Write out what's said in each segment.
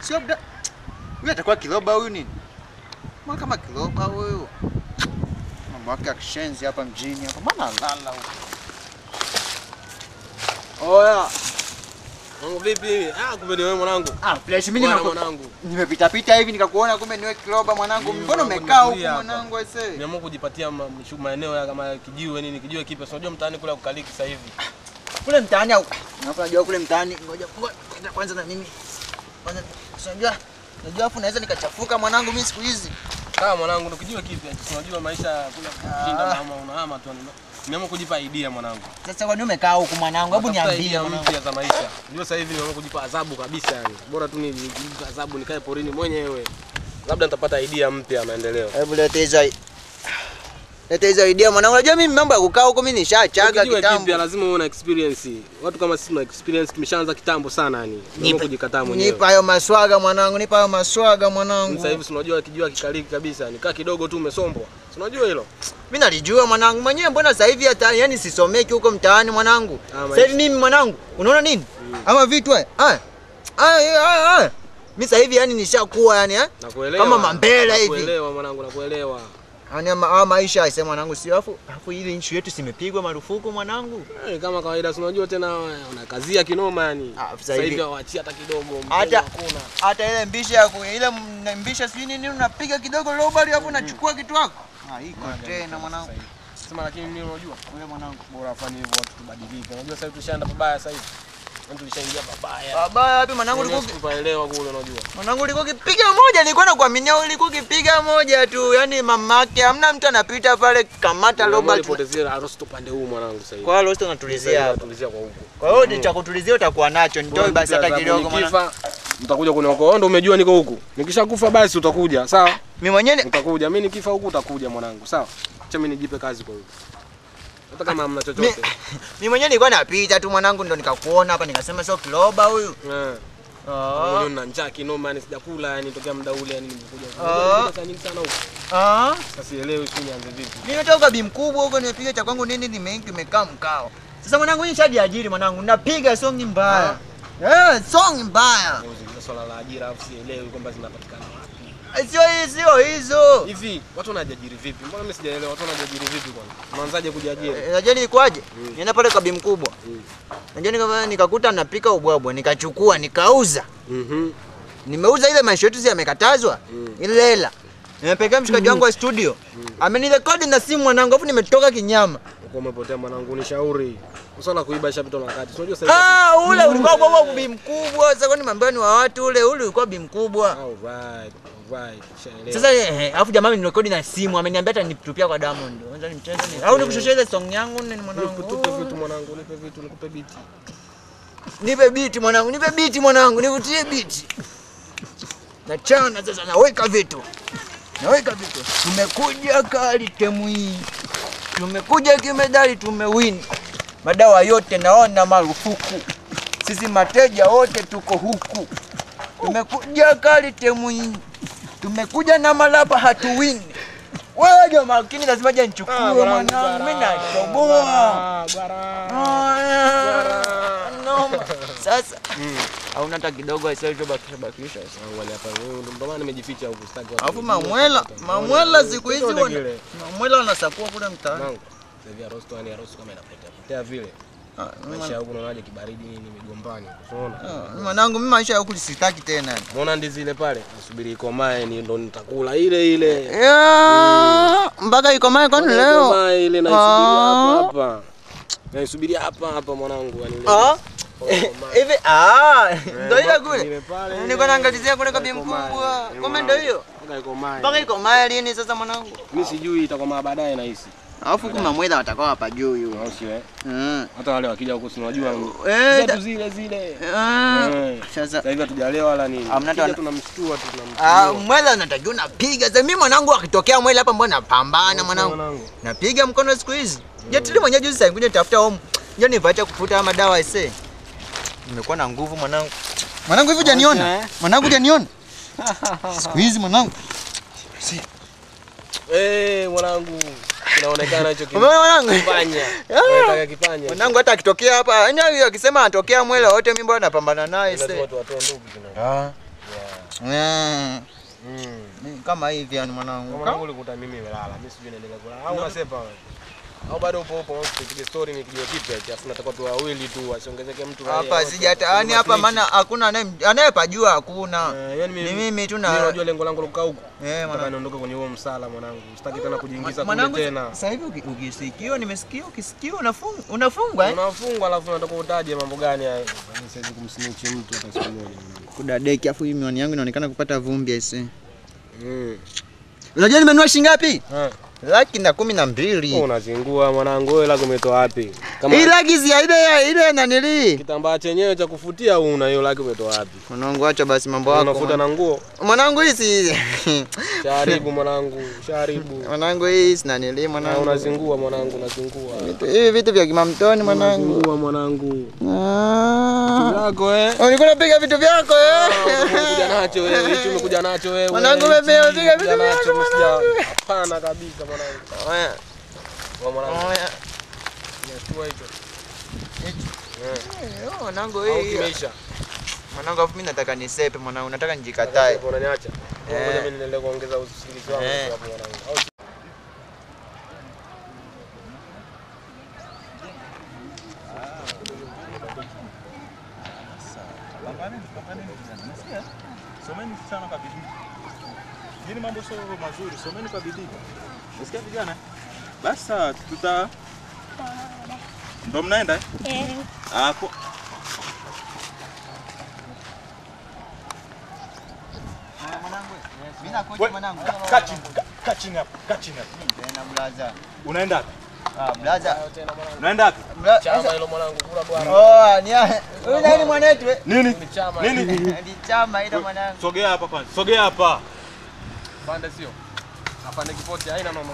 Sio labda huyu atakuwa kiloba huyu nini? Mbona kama kiloba huyu? Mambo yake ya kishenzi hapa mjini hapa. Mbona lala huko? Oya. Mungu vipi? Ah, kumbe ni wewe mwanangu. Ah, flash mimi Bwana nimeko- mwanangu. nimepita pita hivi nikakuona kumbe niwe kiloba mwanangu. Mimi Mbona mwanangu umekaa huku nimekulia hapa. mwanangu aisee? Niamua kujipatia ma- mshu- maeneo ya kama kijiwe nini, kijiwe kipya. Si unajua mtaani kule kukaliki sasa hivi. Kule mtaani au Unapo najua kule mtaani ngoja ngoja kwanza na mimi. Kwanza unajua najua afu naweza nikachafuka mwanangu mimi siku hizi. Sawa mwanangu, ndo kijiwe kipya. Si unajua maisha ya kule kushinda Ah. mama unahama tu. Niamua kujipa idea mwanangu. Sasa kwa nini umekaa huku mwanangu? Hebu Natafuta niambie idea mwanangu. mpya za maisha. Ndio sasa hivi nimeamua kujipa adhabu kabisa yani. Bora tu ni nijipe adhabu nikae porini mwenyewe. Labda nitapata idea mpya ya maendeleo. Hebu leta hizo leta hizo idea mwanangu. Unajua mimi mambo ya kukaa huko mimi nishachaga Kijiwe kitambo. kipya lazima uwe na experience. Watu kama sisi tuna experience tumeshaanza kitambo sana yani. Niamua kujikataa mwenyewe. Nipa hayo maswaga mwanangu, nipa hayo maswaga mwanangu. Sasa hivi si unajua kijua kikaliki kabisa, nikaa kidogo tu umesombwa. Si unajua hilo? Mimi nalijua mwanangu mwenyewe, mbona sasa hivi hata yani sisomeki huko mtaani mwanangu. Ah, Sasa maisha. hivi mimi mwanangu, unaona nini? Ama vitu haya. Haya. Haya haya haya. Mimi sasa hivi yani nishakuwa yani eh? Nakuelewa. Kama mambela hivi. Nakuelewa mwanangu, nakuelewa. Yani ama ama maisha aisee mwanangu sio afu afu ile nchi yetu simepigwa marufuku mwanangu. Eh, kama kawaida si unajua tena unakazia kinoma yani. Ah, sasa Sasa hivi- hivi hawaachii hata kidogo. mpenzi Hata hakuna. hata ile mbisha ya ku- ile m- mbisha sijui nini unapiga kidogo lobali hapo unachukua kitu wako. Ah, iko tena mwanangu. Sema lakini nini unajua? Wewe mwanangu. Bora afanye hivyo watu tubadilike. Unajua sasa hivi tushaenda pabaya sasa hivi. Yaani tulishaingia pabaya. Baba wapi mwanangu ulikuwa Mwenyewe tupaelewa kule unajua. Mwanangu ulikuwa ukipiga moja, nilikuwa nakuaminia ulikuwa ukipiga moja tu, yani mamake hamna mtu anapita pale kamata Nimeamua roba. nipotezee harusi upande huu mwanangu sasa hivi. Kwa hiyo rosto unatulizia hapa. Tulizia kwa huko. Kwa hiyo ni cha kutulizia utakuwa nacho, nitoe basi hata kidogo mwana. Nikifa mtakuja kuniokoa. Wewe ndio umejua niko huku. Nikishakufa basi utakuja, sawa? Mimi mwenyewe ni- Utakuja. Mimi nikifa huku utakuja mwanangu, sawa? Acha mimi nijipe kazi kwa huku. Hata kama hamna mi- chochote. mimi mwenyewe nilikuwa napita tu mwanangu, ndo nikakuona hapa nikasema sio kiloba huyu. Eh. Ah. Mwenyewe nina njaa kinoma, yani sijakula yani tokea muda ule yani nimekuja. Ah. Nimekuja saa nyingi sana huku. Ah. Sasa sielewi sio nianze vipi. Nimetoka bi mkubwa huko nimepiga cha kwangu nini nime nimekaa mkao. Sasa mwanangu hii shajiajiri mwanangu, napiga songi mbaya. Eh, songi mbaya. Ndio swala la ajira afu sielewi kwamba zinapatikana wapi. Sio hizo, sio hizo. Hivi watu wanajiajiri vipi? Mbona mimi sijaelewa watu wanajiajiri vipi kwanza? Unaanzaje kujiajiri? Eh, Unajua nilikuwaje? Mm. Nienda pale kwa bi mkubwa. Mm. Unajua nika, nikakuta napika ubwabwa, nikachukua, nikauza. Mhm. Nimeuza ile maisha yetu si yamekatazwa. Mm. Ile hela. Nimepekea mshikaji wangu wa studio. Amenirekodi na simu mwanangu, afu nimetoka kinyama. Uko umepotea mwanangu, nishauri. Swala kuiba ishapitwa na wakati. Si Unajua sasa hivi Ah, ule ulikuwa ubwabwa bi mkubwa. Sasa kwani mambo ni wa watu ule, ule ulikuwa bi mkubwa. Alright, alright. Nishaelewa. Sasa eh, alafu jamaa amenirekodi na simu, ameniambia hata nitupia kwa Diamond. Kwanza nimcheze ni. Au nikushoshea ile song yangu nini mwanangu? Nikupe vitu mwanangu, nipe vitu, nikupe biti. Nipe biti mwanangu, nipe biti mwanangu, nivutie biti. Nachana sasa, naweka vitu, naweka vitu. Tumekuja kali temu hii, tumekuja kimedali, tumewini madawa yote, naona marufuku. Sisi mateja wote tuko huku, tumekuja kali temu hii, tumekuja na malapa, hatuwini. Wewe jo makini, lazima je nichukue mwanangu, mimi nachoboa. Ah, noma. Sasa hauna hata kidogo aisaichobakisha bakisha. Angalia hapa, wewe ndo maana nimejificha huku sitaki watu. Alafu wajue. mamwela, mamwela siku hizi Chochote wana- kile. mamwela wanasakua kule mtaani. Mwanangu, sasa hivi harusi tu yani harusi kama inapotea potea vile. Ah, Maisha ya huku unaonaje kibaridi nini migombani. Unaona? ah, Mwanangu mimi maisha ya huku sitaki tena. Unaona ndizi ile pale? Nasubiri ikomae ni ndo nitakula ile ile. Ya, mpaka ikomae kwani leo? Ikomae ile naisubiria Ah. hapa hapa. Naisubiria hapa hapa mwanangu yani ile. Ah, Ikomae. hivi ah, ndio ile Ile kule. pale. Nilikuwa naangalizia kule kwa bi Ikomae. mkubwa. Eh, Kumbe ndio hiyo. Mpaka ikomae. Mpaka ikomae lini sasa mwanangu? Mimi sijui itakomaa baadaye nahisi. Alafu huku mamwela watakuwa hapa juu hiyo. Au sio eh? Mm. Hata wale wakija huku si unajua Eh, zetu da- zile zile. Ah, Eh. Sasa Sasa hivi hatujalewa wala nini. Hamna Kija hata- tunamshtua tu Ah, tunamshtua. mwela natakiwa napiga. Sasa mimi mwanangu akitokea mwela hapa mbona napambana mwanangu. Mwanangu. Napiga mkono siku hizi. Je, tuli mwenyewe juzi sasa kuja nitafuta home. Je, nipatie kufuta haya madawa ese. Nimekuwa na nguvu mwanangu. Mwanangu hivi hujaniona? eh? Mwanangu hujaniona? Siku hizi mwanangu. Eh, mwanangu. Kinaonekana hicho Umeona mwanangu? kipanya. Ah. Unataka kipanya. Mwanangu hata akitokea hapa, yani akisema anatokea mwela wote mimi bwana napambana naye Lazima ese. tuwatoe ndugu kina. Ah. Yeah. Eh, Mm. ni kama hivi yani Kwa mwanangu. mwanangu ulikuta mimi nimelala. Mimi sijui naendelea kulala. Au unasepa wewe? Au bado upo upo tupige story ni kijio kipya eti afu nataka tu wawili tu asiongezeke mtu raia Hapa wote. sijata yani hapa Snitch. maana hakuna anaye- anayepajua hakuna. Eh, yani Ni mimi tu Mimi na unajua lengo langu la kukaa huku. eh Nataka mwanangu. niondoke kwenye huo msala mwanangu. Sitaki tena kujiingiza kule Mwanangu tena. sasa hivi uki- ukisikia nimesikia ukisikia unafungwa unafungwa eh? Unafungwa alafu unataka utaje mambo gani haya? Mimi siwezi kumsnitch mtu hata siku moja mwanangu. Kudadeki afu hii miwani yangu inaonekana kupata vumbi aise. Mm. Unajua nimenunua shilingi ngapi? Eh. Laki na kumi na mbili. Wewe unazingua mwanangu, wewe lako umetoa wapi? Kama Hii laki si ya ile ya ile nanili. kitambaa chenyewe cha kufutia una hiyo laki umetoa wapi? Mwanangu acha basi mambo yako. Unafuta na nguo? Mwanangu hii si Sharibu mwanangu, sharibu. mwanangu hii si nanili Na mwanangu. unazingua mwanangu, unazingua. Vitu- Hivi vitu vya kimamtoni mwanangu. Unazingua mwanangu. Ah. Yako eh. Ulikuwa unapiga vitu vyako eh? Umekuja nacho wewe, hichi umekuja nacho wewe. Mwanangu, hichi mimi unapiga umekuja vitu nacho, vyako, umesikia? mwanangu. Hapana kabisa mwanangu. Oya, Kwa mwanangu, oya. unashtua hicho. Eh. Eh, Mwanangu Au hii. kimeisha. Mwanangu afu mimi nataka nisepe mwanangu, nataka njikatae. Hapo unaniacha. Eh. Ngoja mimi niendelee kuongeza usingizi wangu Eh. hapo mwanangu. Au Someni sana kwa bidii. Hili mambo sio mazuri, someni kwa bidii. Unasikia vijana? Basi sawa, tuta ndo mnaenda eh? Eh, Ah, ko- Mwanangu, mimi nakuja we- mwanangu. ka- kaa chini, ka- kaa chini hapo, kaa chini hapo. Tena blaza. Unaenda wapi? Ah, blaza. tena mwanangu. Unaenda wapi? Bla- Chama hilo mwanangu, kula bwana. Oh, ni huyu nani mwanetu? eh? Nini? Ni chama. Nini? Ni chama ile mwanangu. Sogea hapa kwanza. Sogea hapa. Pande sio. Afande kipoti haina mama.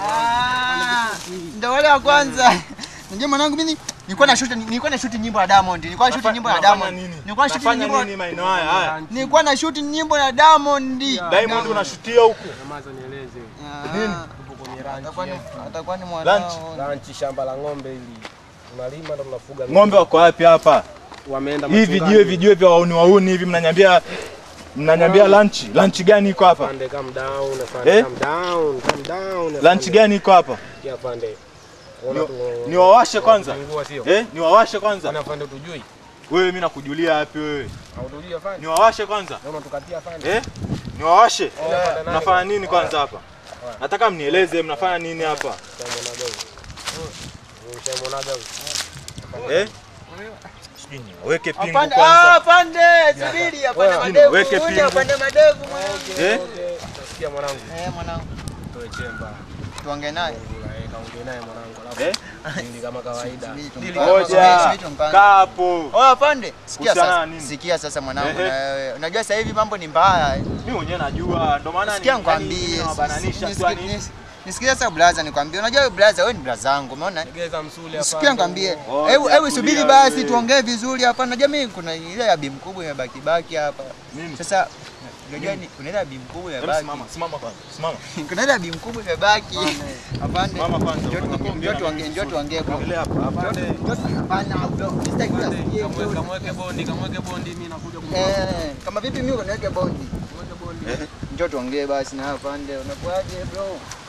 Ah, Ndio wale wa kwanza. Unajua mwanangu mimi nilikuwa na shoot nilikuwa na shoot nyimbo ya Diamond. Nilikuwa na shoot nyimbo ya Unafanya Diamond. nini? Nilikuwa na shoot Unafanya nyimbo nini maeneo haya? Haya. Nilikuwa na shoot nyimbo ya Diamond. Diamond unashutia huku. Nyamaza nieleze. Nini? Tupo kwenye ranch. Atakuwa ni yetu. atakuwa ni Lunch. mwanao. Ranch shamba la ng'ombe hili. Tunalima ndo tunafuga Ng'ombe wako wapi hapa? Wameenda Hivi vijiwe vijiwe vya wauni wauni hivi mnanyambia mnanyambia lunch. Lunch gani iko hapa? Afande calm down, afande Eh? calm down, calm down. Lunch gani iko hapa? Ya afande. Ona Ni- tu. Niwawashe kwanza. Ngua sio? Eh, niwawashe kwanza. Ana afande tujui. Wewe mimi nakujulia wapi wewe? Hautujui afande. Niwawashe kwanza. Naona tukatia afande. Eh? Niwawashe. Afande nani? Mnafanya nini kwanza hapa? Nataka mnieleze mnafanya nini hapa? Mshamonaga huyu. Mshamonaga huyu. Eh? Sijui niweke pingu Apande, ah, kwanza. apande, subiri apande Wewe, madevu. weke Uje pingu. apande madevu mwanangu. Eh? Nasikia mwanangu. Eh, mwanangu. Toe chemba. Tuongee naye. Ngula, eh, kaongee naye mwanangu. Eh? Alafu dili kama kawaida. Subiri Dili tumpange. kama Ngoja. kawaida. Subiri tumpange. Kaa hapo. Oh, apande. Sikia Kuhusiana na sasa. nini? Sikia sasa mwanangu Ehe. na wewe. Unajua sasa hivi mambo ni mbaya. Mimi mwenyewe najua ndo maana Sikia ni- nikwambie. yani nawabananisha tu yani. Nisikie- Nisikie sasa blaza nikwambie. Unajua wewe blaza wewe ni blaza wangu, umeona? Legeza msuli hapa. Sikia nikwambie. Oh, Hebu ya hebu subiri kulia basi wewe. tuongee vizuri hapa. Unajua mimi kuna ile ya bi mkubwa imebaki baki hapa. Nini? Sasa unajua ni kuna ile ya bi mkubwa Hebu imebaki. simama, simama kwanza. Simama. Kuna ile ya bi mkubwa imebaki. Hapana. Simama kwanza. Njoo tuongee, Ongea njoo na tuongee, mimi njoo tuongee bro. Ongelea hapa. Hapana. Hapana bro. Sitaki kusikia. Kamweke kamweke bondi, kamweke bondi mimi nakuja kumwona. Eh, kama vipi mimi unaweka bondi? Kamweke bondi. Eh? Njoo tuongee basi na hapa pande. Unakuaje bro?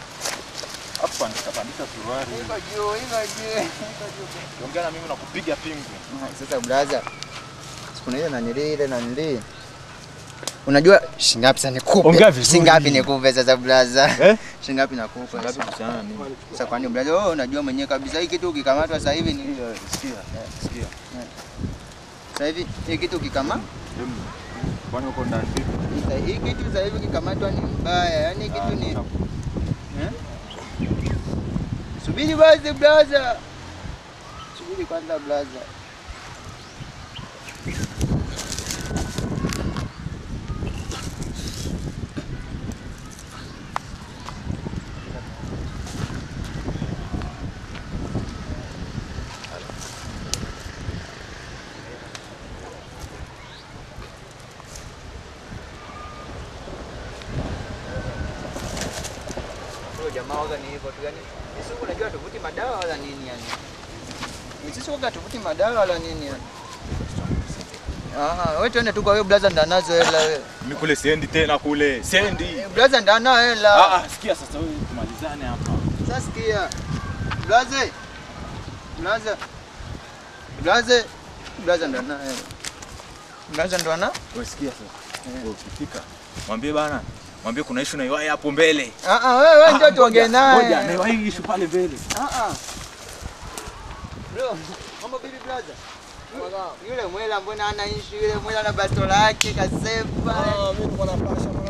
Hapo pandisha pandisha suruali. Iko juu, iko juu. Iko juu. Ongea na mimi nakupiga pingu. Sasa blaza, kuna ile nanili ile nanili, unajua shingapi sasa nikupe? Ongea vizuri. Shingapi nikupe sasa blaza? Eh? Shingapi nakupa? Ngapi kuhusiana na nini? Sasa kwani blaza, wewe unajua mwenyewe kabisa hii kitu ukikamatwa sasa hivi ni Sikia, sikia. sasa hivi hii kitu ukikama Em, Kwani uko ndani vipi? hii kitu sasa hivi ukikamatwa ni mbaya, yani hii kitu ni eh? Subiri basi blaza, subiri kwanza blaza. Huyo jamaa waga ni hivyo tu yani. Sisi huku unajua tuvuti madawa wala nini yani. Ni Sisi waga tuvuti madawa wala nini yani. Ah, wewe twende tu kwa wewe blaza ndanazo hela wewe. Mimi kule siendi tena kule. Siendi. Eh, Blaza ndana hela. Ah ah, sikia sasa wewe tumalizane hapa. Sasa sikia. Blaze. Blaza. Blaze. Blaza ndana hela. Blaza ndo ana? Wewe sikia sasa. Wewe ukifika mwambie bana. Mwambie kuna issue na iwai hapo mbele. Ah ah, wewe wewe ndio tuongee naye. Ngoja, na iwai issue pale mbele. Ah ah. Bro, mambo bibi blaza. Yule mwela mbona ana issue yule mwela na bastola yake kasepa. Ah, mimi niko napasha